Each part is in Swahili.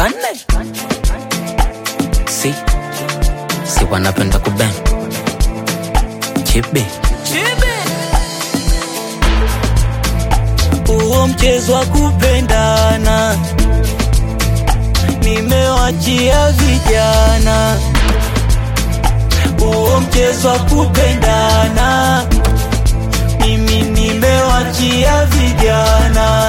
kane si si wanapenda kuben chibi huo mchezo wa kupendana nimewachia vijana huo mchezo wa kupendana mimi nimewachia vijana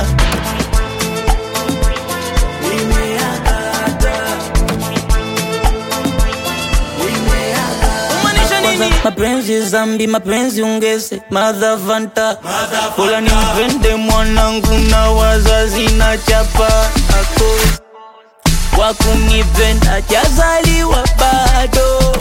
Kwanza mapenzi zambi mapenzi ungeze madhavanta pola nimpende mwanangu na wazazi na chapa ako wakunipenda hajazaliwa bado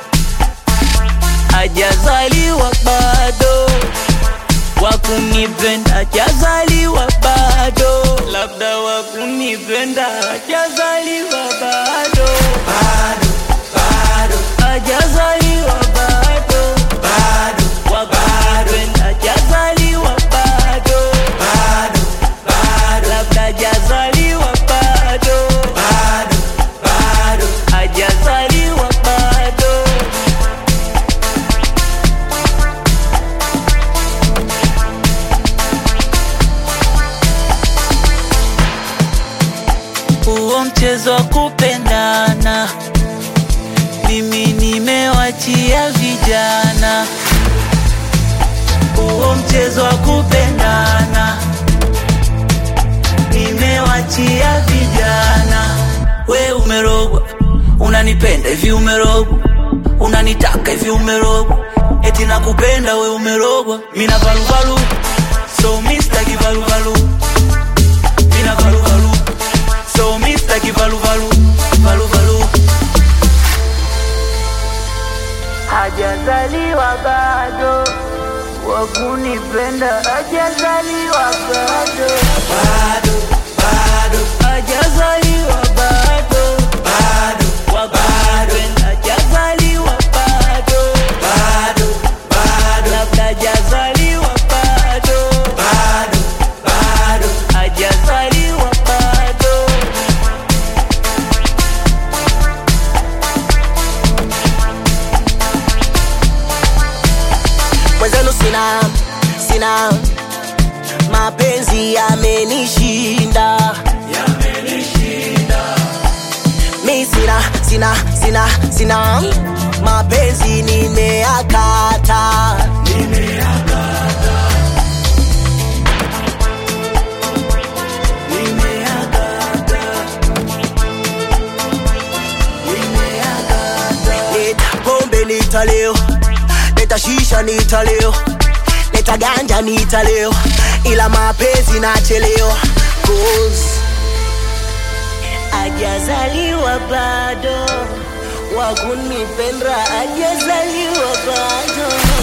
hajazaliwa bado wakunipenda hajazaliwa bado labda wakunipenda hajazaliwa bado hajazaliwa bado wakunipenda hajazaliwa bado labda hajazaliwa bado hajazaliwa bado huo mchezo wa kupendana mimi nimewachia vijana huo mchezo wa kupendana nimewachia vijana we umerogwa unanipenda hivi umerogwa unanitaka hivi umerogwa eti nakupenda we umerogwa mina valuvalu so mistaki valuvalu mina valuvalu so mistaki valuvalu valuvalu hajazaliwa bado wakunipenda hajazaliwa bado bado bado hajazaliwa bado bado wakunipenda hajazaliwa bado bado bado labda hajazaliwa bado bado bado hajazaliwa bado mwenzenu sina sina mapenzi yamenishinda mi sina sina sina sina mapenzi nimeakata leta pombe nitaleo leta shisha nitaleo leta ganja nitaleo ila mapenzi nachelewa Cause ajazaliwa bado wakunipenda ajazaliwa bado